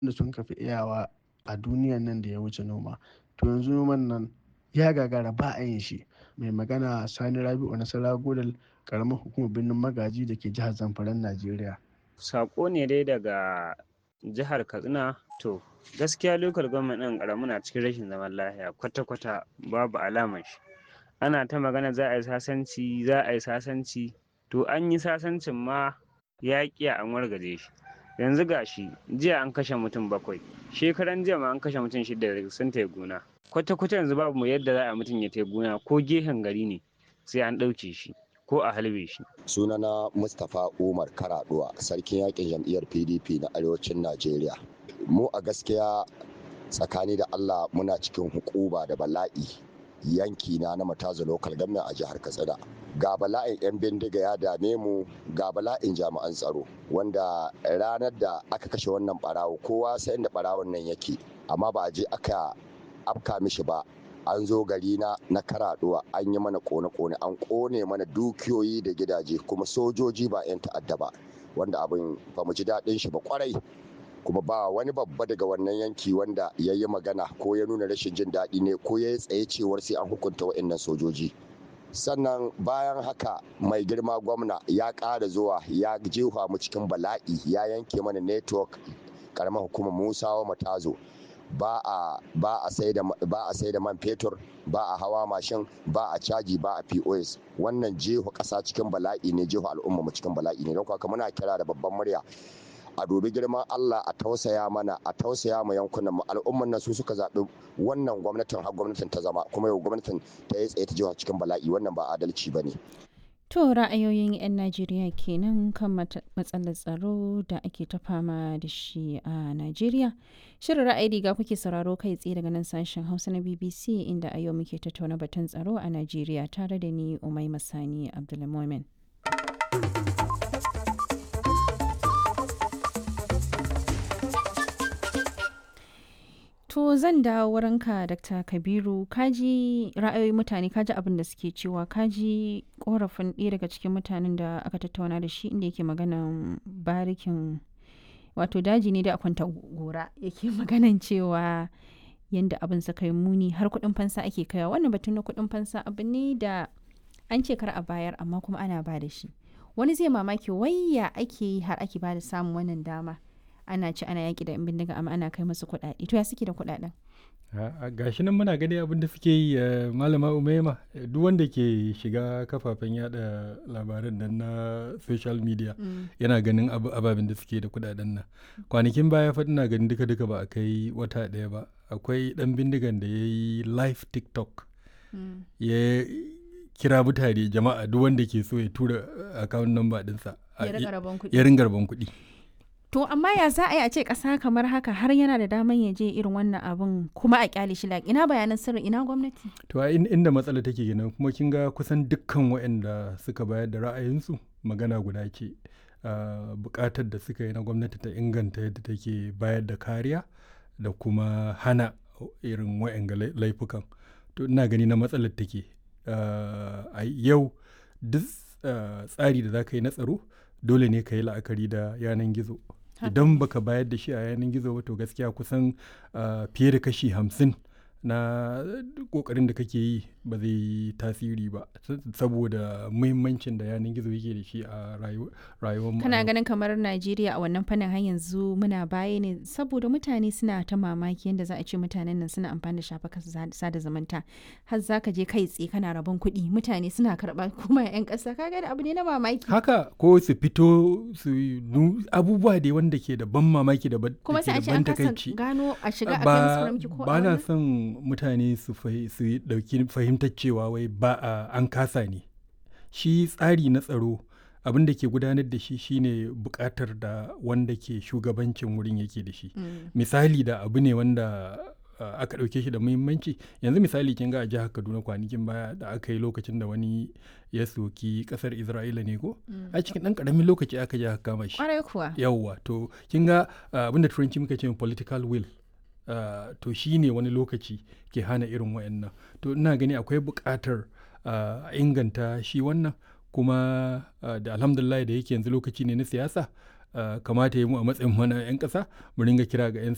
da sun kafi iyawa a duniyan nan da ya wuce noma to yanzu noman nan ya gagara ba a yin shi mai magana sani rabi'u nasara godal karamar hukumar birnin magaji da ke jihar zamfaran najeriya sako ne dai daga jihar katsina to gaskiya lokal gwamnati ɗin ƙaramu na cikin rashin zaman lafiya kwata-kwata babu alamar shi ana ta magana za a yi sasanci za a yi sasanci to an yi sasancin ma ya ƙi an wargaje shi yanzu gashi jiya an kashe mutum bakwai shekaran jiya ma an kashe mutum shida sun tai gona kwata-kwata yanzu babu mu yadda za a mutum ya tai gona ko gehen gari ne sai an ɗauke shi ko a halbe shi. sunana mustapha umar karaduwa sarkin yakin jam'iyyar pdp na arewacin najeriya mu a gaskiya tsakani da allah muna cikin hukuba da bala'i yanki na na mataza local government a jihar katsina ga bala'in 'yan bindiga ya dame mu ga bala'in jami'an tsaro wanda ranar da aka kashe wannan barawo kowa sai inda barawon nan yake amma ba a je aka afka mishi ba an zo gari na na karaduwa an yi mana kone-kone an kone mana dukiyoyi da gidaje kuma sojoji ba 'yan ta'adda ba wanda abin ba mu ji daɗin shi ba kwarai kuma ba wani babba daga wannan yanki wanda ya yi magana ko ya nuna rashin jin daɗi ne ko ya yi tsaye cewar sai an hukunta wa'annan sojoji sannan bayan haka mai girma gwamna ya ƙara zuwa ya jefa mu cikin bala'i ya yanke mana network karamar hukumar musawa matazo ba a ba a sai da ba a sai da man fetur ba a hawa mashin ba a caji ba a POS wannan jeho ƙasa cikin bala'i ne jeho al'umma mu cikin bala'i ne don haka muna kira da babban murya a dubi girman Allah a tausaya mana a tausaya ma yankunan mu al'umman nan su suka zaɓi wannan gwamnatin har gwamnatin ta zama kuma yau gwamnatin ta yi tsaye ta jiha cikin bala'i wannan ba adalci ba ne. To ra'ayoyin 'yan Najeriya kenan kan matsalar tsaro da ake ta fama da shi a Najeriya. Shirin ra'ayi riga kuke sauraro kai tsaye daga nan sashen Hausa na BBC inda a yau muke tattauna batun tsaro a Najeriya tare da ni Umai Masani Abdulmumin. To zan dawo wurinka Dr. Kabiru kaji ra'ayoyin mutane kaji abin da suke cewa kaji korafin ɗaya daga cikin mutanen da aka tattauna da shi inda yake maganan barikin wato daji ne da kwanta gora yake maganan cewa yadda abin suka yi muni har kuɗin fansa ake kaiwa wannan batun na kuɗin fansa abu ne da an ce kar a bayar amma kuma ana ba da shi wani zai mamaki wayya ake yi har ake ba da samun wannan dama ana ci ana yaƙi da 'yan bindiga amma ana kai musu kuɗaɗe to ya suke da kuɗaɗen gashi nan muna gani abin da suke yi malama umaima duk wanda ke shiga kafafen yada labaran nan na social media yana ganin ababen da suke da kuɗaɗen nan kwanakin baya fa ina ganin duka duka ba a kai wata ɗaya ba akwai ɗan bindigan da ya yi live tiktok ya kira mutane jama'a duk wanda ke so ya tura akawun namba ɗinsa ya ringa rabon kuɗi To amma ya za a yi a ce ƙasa kamar haka har yana da daman ya je irin wannan abin kuma a kyale shi laƙi ina bayanan sirri ina gwamnati. To a inda matsala take kenan kuma kin ga kusan dukkan waɗanda suka bayar da ra'ayinsu magana guda ce buƙatar da suka yi na gwamnati ta inganta yadda take bayar da kariya da kuma hana irin waɗanga laifukan. To ina gani na matsalar take a yau duk tsari da za ka yi na tsaro dole ne ka yi la'akari da yanan gizo. idan baka bayar da shi a yanar gizo ba to gaskiya kusan fiye da kashi hamsin na kokarin da kake yi ba zai yi tasiri ba saboda muhimmancin da yanar gizo yake da shi a rayuwar mu kana ganin kamar najeriya a wannan fannin har yanzu muna baya ne saboda mutane suna ta mamaki yadda za a ce mutanen nan suna amfani da shafukan sada zumunta har za ka je kai tsaye kana rabon kuɗi mutane suna karɓa kuma yan ƙasa kaga da abu ne na mamaki haka ko su fito su abubuwa da wanda ke da ban mamaki da ban kuma sai a ce an kasa gano a shiga a kan ko ba na son mutane su dauki fahimtar cewa wai ba a an kasa ne shi tsari na tsaro abin da ke gudanar da shi shine bukatar da wanda ke shugabancin wurin yake da shi misali da abu ne wanda aka ɗauke shi da muhimmanci yanzu misali kin ga a jihar kaduna kwanakin baya da aka yi lokacin da wani ya soki kasar isra'ila ne ko a cikin ɗan ƙaramin lokaci aka je aka kama shi yawwa to kin ga abin da turanci muka ce political will Uh, to shi ne wani lokaci ke hana irin wayannan to ina gani akwai buƙatar a uh, inganta shi wannan kuma uh, da alhamdulillah da yake yanzu lokaci ne na siyasa kamata ya mu a matsayin mana 'yan ƙasa mu ringa kira ga 'yan